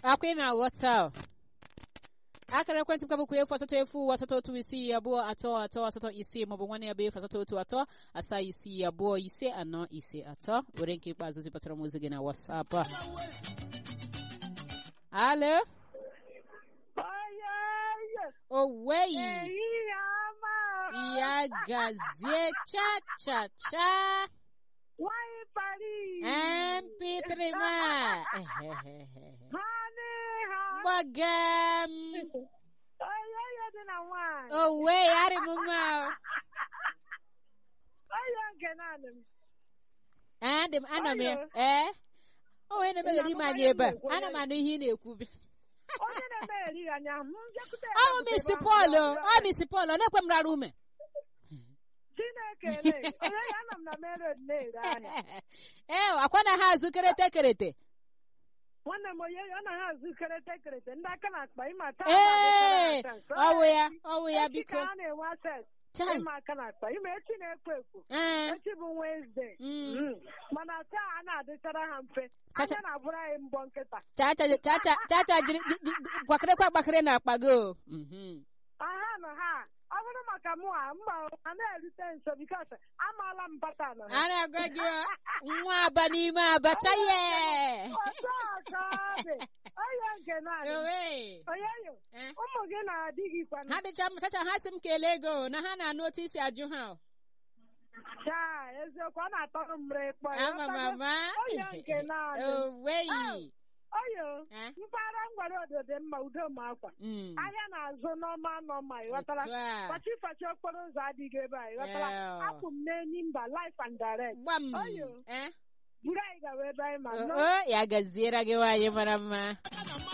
akwa ị na-aghọta o. akara ekwentị m ka bụkwa efu asatọ efu asatọ otu isii abụọ atọ atọ asatọ isii maọbụ nwanne ya bụ efu asatọ otu atọ asaa isii abụọ ise anọ ise atọ were nke ikpeazụ zipụtara m ozi gị na wasapụ a alo oweyi ya gazie cha cha cha Nwanyị Paris. mp3 ma Ehehehe. Honey, honey. gbagam Onye ya dị na nwanyị. owe arị m mma o. Onye nke naanị m. Adị m ana m ya Oyo. ee o wee na-emegheri m anya ebe a Ị na-amụma ana m anụ ihe ị na-ekwu Onye na-emegheri ya anya m bịakwute ya ọ na mis ebe ahụ pọl ya ọ ọbụla. mis pọl ọ na-ekwe m rara ume Chineke ele. Onye ya nọ m na main road na-ere ahịa. ee akwa na ha azụ kerete kerete Nwanne m onye ọ na ha azụ kerete kerete ndị aka na-akpa ịma taa ee na-adịkara aka. ọwụ ya ọwụ ya Echi biko ka ha na-enwe access Chai. ịma aka na-akpa ịma echi na-ekwo ekwo ee echi bụ Wednesday Mm. Mm. mana taa a na-adịchara ha mfe Kacha- anya na-abụrụ anyị mbọ nkịta chacha chacha chacha jiri ji- ji- gbakịrịkwa gbakịrị na akpa gị o Mhm. aha nọ ha ọ bụrụ maka mụ a mba a na-erute nso bikos amaala m patan a ha na-agwa gị o, nwa aba n'ime abacha ye ọzọ ọzọ dị onye nke naanị Owe. onye yo Eh. ụmụ gị na-adị gị kwana ha dịcha mma chacha ha sị m kelee gị o, na ha na-anụ otu isi ajụ ha o. chaa eziokwu ọ na-atọrọ m mre kpọ ama m ama onye nke naanị oweyi oyo Eh? mpaghara ngwara obodo dị mma udo ma akwa Mm. ahịa na-azụ n'ọma nọma ịghọtara Otu a. fachi fachi okporo ụzọ adịghị ebe a ịghọtara Yeah. apụ m n'enyi mba life and direct gbam Oyo. Eh? buru anyị gawa ebe anyị ma o nọ o, ya gaziere gị nwaanyị mara mma